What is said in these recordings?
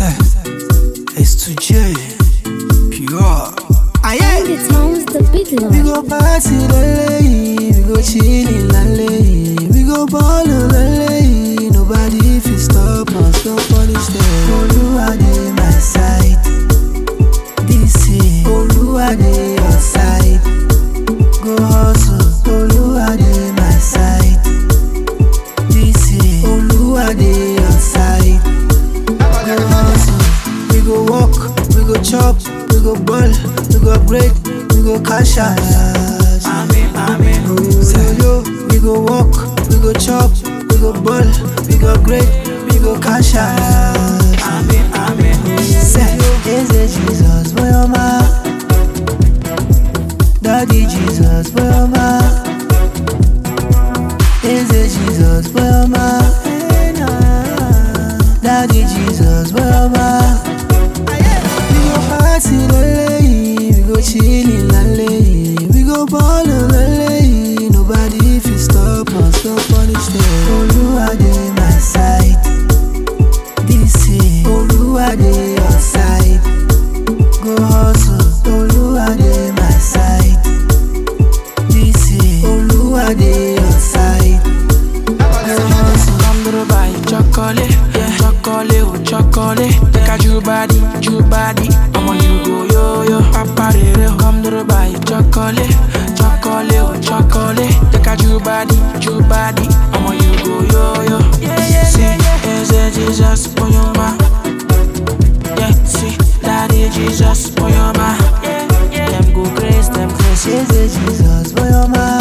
Say, it's to J. Pure. Aye. The town's the big We lord. go party lele, we go chillin' lele, we go ball lele. Nobody fit stop us, no punish them. Oluwa dey my side, this year. Oluwa dey your side, go hustle. Oluwa dey my side, this year. Oluwa dey your side, go hustle. We go walk, we go chop, we go ball, we go break, we go cash out. Amen, amen. Say yo, we go walk, we go chop, we go ball, we go break, we go cash out. Amen, amen. Say yo, Eze Jesus, boy, oh my. Daddy Jesus, boy, oh my. Eze Jesus, boy, oh my. Daddy Jesus, boy, oh my. We go party lele, we go chillin' lele, we go ball lele. Nobody fit stop us, no punish them. Oluwa dey my side, this year. Oluwa dey your side, go hustle. Oluwa dey my side, this year. Oluwa dey your side, go hustle. Come to the buy chocolate, yeah, chocolate, oh chocolate. Take a Jew body, Jew body. I'm on you go yo yo, papa rere. Come to the buy chocolate, chocolate, oh chocolate. Take a Jew body, Jew body. I'm on you go yo yo. Yeah yeah See, is it Jesus for your back? Yeah, see, daddy Jesus for your back. Yeah, yeah. Them go grace, them grace. Yeah. Eze Jesus, boy, oh my.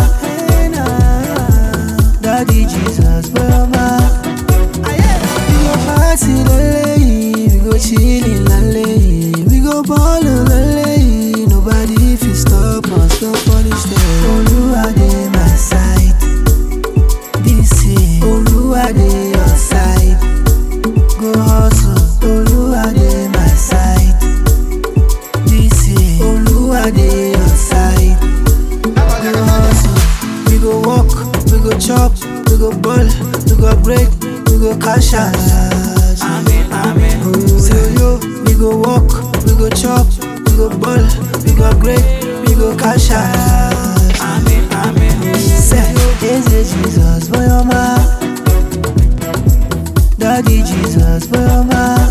Daddy Jesus, boy, oh my. We go party lele, we go chillin' lele, we go ball lele. Nobody fit stop us, no punish them. Oluwa dey my side, this year. Oluwa dey your side, go hustle. Oluwa dey my side, this year. Oluwa dey your side. go hustle. We go walk, we go chop, we go ball, we go break, we go cash out. Amen, amen. Say yo, we go walk, we go chop, we go ball, we go break, we go cash out. Amen, amen. Say yo, Eze Jesus, boy, oh my. Daddy Jesus, boy, oh my.